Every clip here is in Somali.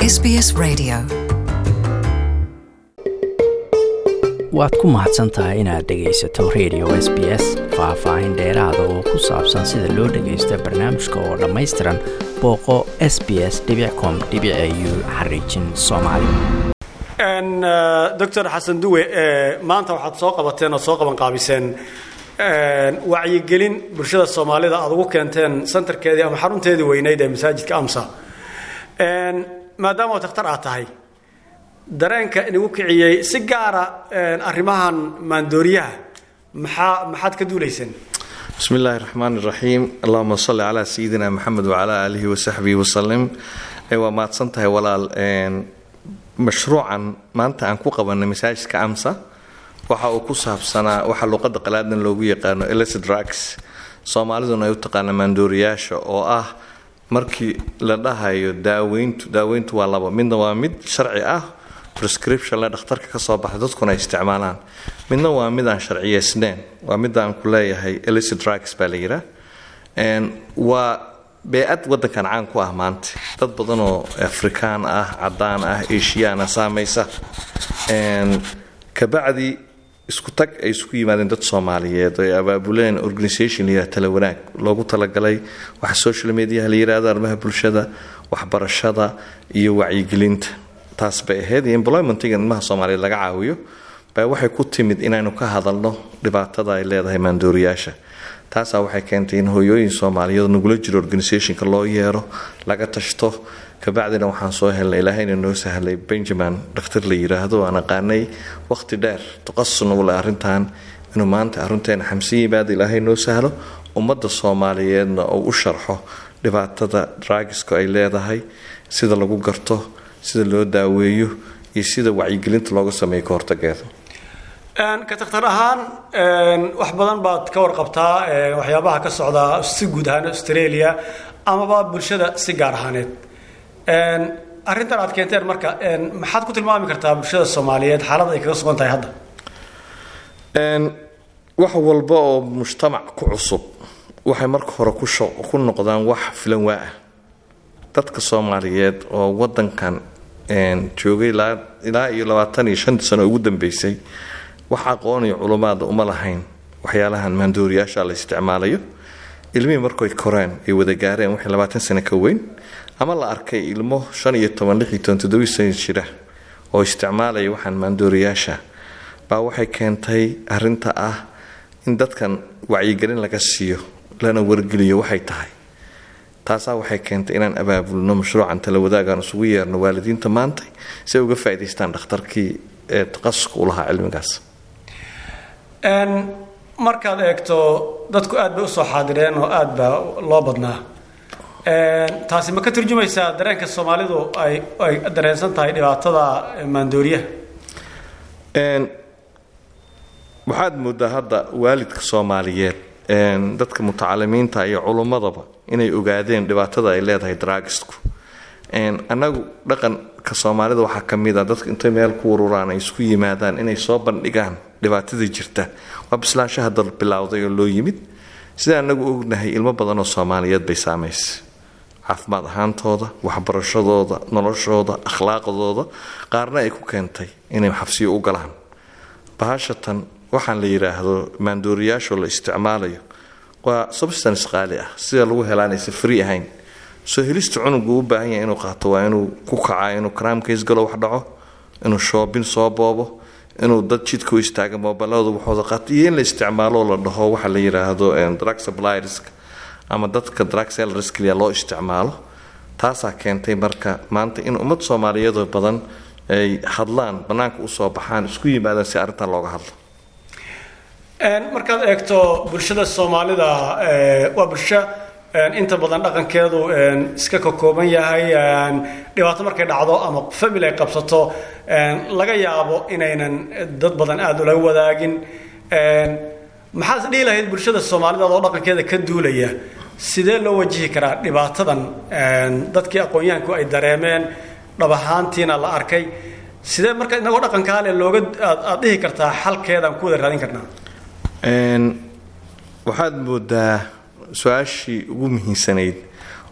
SBS Radio. waad ku mahadsan tahay inaad dhegaysato radio s b s faah-faahin dheeraada oo ku saabsan sida loo dhagaysto barnaamijka oo dhammaystiran booqo s b s com u xariijin soomaali doctor xasan duwe maanta waxaad soo qabateen ood soo qabanqaabiseen wacyigelin bulshada soomaalida aad ugu keenteen santarkeedii ama xarunteedii weyneyd ee masaajidka amsa maadaama oo takhtar aad tahay dareenka inagu kiciyey si gaara arrimahan maandooriyaha maxaa maxaad ka duulayseen bismi illaahi raxmaan iraxiim allahuma salli calaa sayidina maxamed wacalaa aalihi wasaxbihi wasalim waa mahadsan tahay walaal mashruucan maanta aan ku qabanay masaajidka amsa waxa uu ku saabsanaa waxa luuqada qalaadan loogu yaqaano illicit drugs soomaaliduna ay u taqaana maandooriyaasha oo ah markii la dhahayo daaweyntu daaweyntu waa laba midna waa mid sharci ah prescription le dhakhtarka ka soo baxay dadkuna ay isticmaalaan midna waa mid aan sharciyeysneyn waa midda aan ku leeyahay illicit drugs baa la yihaa waa bee-ad wadankan caan ku ah maanta dad badan oo afrikaan ah cadaan ah asiyaana saamaysa kabacdi isku tag ay isku yimaadeen dad soomaaliyeed ay abaabuleen organisation la yihah tala wanaag loogu talagalay waxa social mediaha la yihahdo arrimaha bulshada waxbarashada iyo wacyigelinta taas bay ahayd iyo employmentiga ilmaha soomaaliyeed laga caawiyo baa waxay ku timid inaynu ka hadalno dhibaatada ay leedahay maandooriyaasha taasaa waxay keentay in hooyooyin soomaaliyeed nagula jiro organisationka loo yeero laga tashto kabacdina waxaan soo helnay ilaahayna noo sahlay benjamin dhakhtar la yiraahdo aan aqaanay waqti dheer taqasusna ule arrintan inuu maanta arrinteena xamsin yimaada ilaahay noo sahlo ummadda soomaaliyeedna uu u sharxo dhibaatada draagiska ay leedahay sida lagu garto sida loo daaweeyo iyo sida wacyigelinta looga sameeyo ka hortageeda ka takhtar ahaan wax badan baad ka warqabtaa waxyaabaha ka socda si guud ahaan australia amaba bulshada si gaar ahaaneed arrintan aad keenteen marka maxaad ku tilmaami kartaa bulshada soomaaliyeed xaalada ay kaga sugan tahay hadda wax walba oo mujtamac ku cusub waxay marka hore ku noqdaan wax filan waa ah dadka soomaaliyeed oo wadankan joogay ilaa iyo labaatan iyo shantii sano ugu dambeysay wax aqoon iyo culumaada uma lahayn waxyaalahan maandooriyaasha la isticmaalayo ilmihii markay koreen ay wada gaareen waxay labaatan sano ka weyn ama la arkay ilmo shan iyo toban lix iyo toban toddobii sano jira oo isticmaalaya waxaan maandooriyaasha baa waxay keentay arinta ah in dadkan wacyigelin laga siiyo lana wargeliyo waxay tahay taasaa waxay keentay inaan abaabulno mashruucan tala wadaagaan isugu yeerno waalidiinta maanta si ay uga faa'idaystaan dhakhtarkii ee taqasuska u lahaa cilmigaas markaad eegto dadku aad bay usoo xaadireen oo aad baa loo badnaa taasi ma ka turjumaysaa dareenka soomaalidu ay ay dareensan tahay dhibaatada maandooriyaha waxaad moodaa hadda waalidka soomaaliyeed dadka mutacalimiinta iyo culummadaba inay ogaadeen dhibaatada ay leedahay draagisku annagu dhaqanka soomaalida waxaa ka mid a dadka intay meel ku ururaan ay isku yimaadaan inay soo bandhigaan dhibaatada jirta waa bislaanshaha dal bilowday oo loo yimid sida anagu ognahay ilmo badan oo soomaaliyeed bay saamaysay caafimaad ahaantooda waxbarashadooda noloshooda akhlaaqdooda qaarna ay ku keentay inay xabsiyo u galaan bahashatan waxaan la yidhaahdo maandooriyaashoo la isticmaalayo waa substance qaali ah sida lagu helaanaysa free ahayn soo helista cunugu u baahan yahay inuu qaato waa inuu ku kacaa inuu karaamkays galo wax dhaco inuu shoobin soo boobo inuu dad jidka u istaaga moobilada waxooda qaato iyo in la isticmaalo la dhaho waxa la yidhaahdo drug suppliersk ama dadka drug sellersklia loo isticmaalo taasaa keentay marka maanta in ummad soomaaliyeedoo badan ay hadlaan bannaanka usoo baxaan isku yimaadaan si arrintan looga hadlo markaad eegto bulshada soomaalida waa bulsho inta badan dhaqankeedu iska kakooban yahay dhibaato markay dhacdo ama famil ay qabsato laga yaabo inaynan dad badan aada ula wadaagin maxaad dhihi lahayd bulshada soomaalida oo dhaqankeeda ka duulaya sidee loo wajihi karaa dhibaatadan dadkii aqoon-yahanku ay dareemeen dhab ahaantiina la arkay sidee marka inagoo dhaqankaale looga aad dhihi kartaa xalkeedaan ku wada raadin karnaa waxaad moodaa su-aashii ugu muhiimsanayd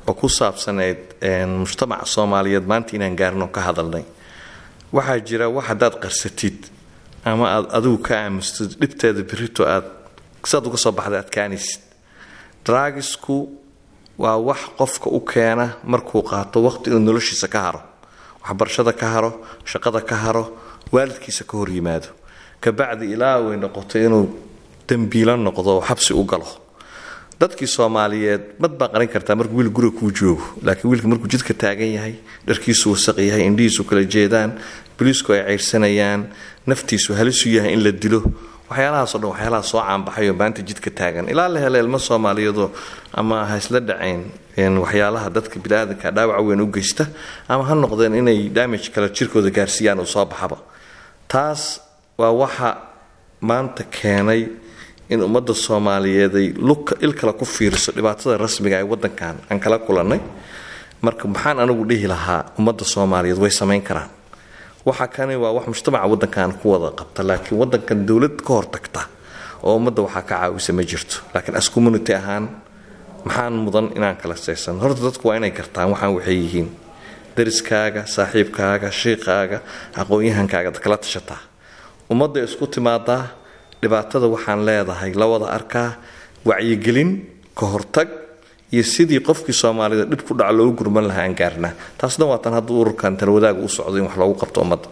oo ku saabsanayd mujtamaca soomaaliyeed maanta inaan gaarno ka hadalnay waxaa jira wax haddaad qarsatid ama aad adigu ka aamustid dhibteeda birito aad siaad uga soo baxda adkaanaysid draagisku waa wax qofka u keena markuu qaato waqti inuu noloshiisa ka haro waxbarashada ka haro shaqada ka haro waalidkiisa ka hor yimaado kabacdi ilaa way noqoto inuu dembiilo noqdo oo xabsi u galo dadkii soomaaliyeed mad baa qarin kartaa markuu wiil guriga kuu joogo laakiin wiilka markuu jidka taagan yahay dharkiisu wasaq yahay indhihiisu kala jeedaan boliisku ay ceyrsanayaan naftiisu halisu yahay in la dilo waxyaalahaasoo dhan waxyaalaha soo caanbaxayoo maanta jidka taagan ilaa la hela ilmo soomaaliyeedoo ama ha isla dhacayn waxyaalaha dadka biniaadanka dhaawaca weyn u geysta ama ha noqdeen inay damage kale jirkooda gaarsiiyaan uu soo baxaba taas waa waxa maanta keenay in ummadda soomaaliyeed ay il kale ku fiiriso dhibaatada rasmiga ee wadankan aan kala kulannay marka maxaan anigu dhihi lahaa ummadda soomaaliyeed way samayn karaan waxa kani waa wax mujtamaca wadankan ku wada qabta laakiin wadankan dowlad ka hortagta oo ummadda waxaa ka caawisa ma jirto laakiin as community ahaan maxaan mudan inaan kala saysan horta dadku waa inay gartaan waxaan waxay yihiin dariskaaga saaxiibkaaga shiiqaaga aqoon-yahankaaga kala tashataa ummadda isku timaadaa dhibaatada waxaan leedahay la wada arkaa wacyigelin ka hortag iyo sidii qofkii soomaalida dhib ku dhaca loogu gurman lahaa aan gaarnaa taasna waa tan hadduu ururkan talwadaaga u socdo in wax loogu qabto ummadda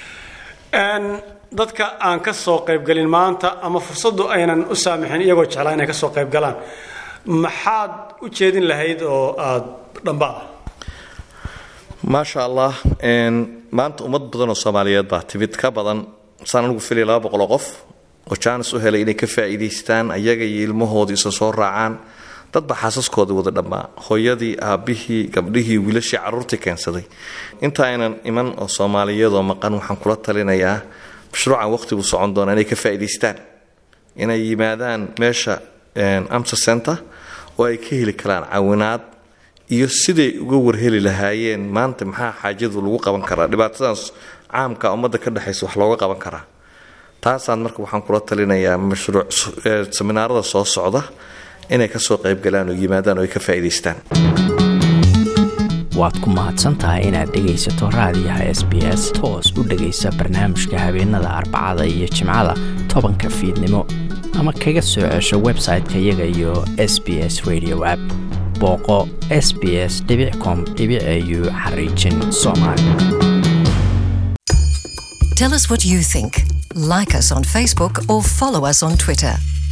dadka aan ka soo qaybgelin maanta ama fursaddu aynan u saamixin iyagoo jeclaa inay ka soo qaybgalaan maxaad u jeedin lahayd oo aada dhambaa maasha allah maanta ummad badan oo soomaaliyeed baa timid ka badan saan anigu filay laba boqoloo qof oo jaanis u helay inay ka faa'iidaystaan ayaga iyo ilmahoodii isa soo raacaan dadba xaasaskoodii wada dhammaa hooyadii aabbihii gabdhihii wiilashii carruurtii keensaday inta aynan iman oo soomaaliyeedoo maqan waxaan kula talinayaa mashruucan waqhtigu socon doona inay ka faa'iidaystaan inay yimaadaan meesha amsa center oo ay ka heli karaan caawinaad iyo siday uga warheli lahaayeen maanta maxaa xaajadu lagu qaban karaa dhibaatadaas caamka ummadda ka dhexaysa wax looga qaban karaa taasaan marka waxaan kula talinayaa mashruuc seminaarada soo socda inay kasoo qaybgalaan oo yimaadaan oo ay ka faa'iidaystaan waad ku mahadsantahay inaad dhegaysato raadiyaha s b s toos u dhegaysa barnaamijka habeenada arbacada iyo jimcada tobanka fiidnimo ama kaga soo cesho website-ka iyaga iyo s b s radio app booqo s b s com au xariijin soomaali Tell us what you think. Like us on Facebook or follow us on Twitter.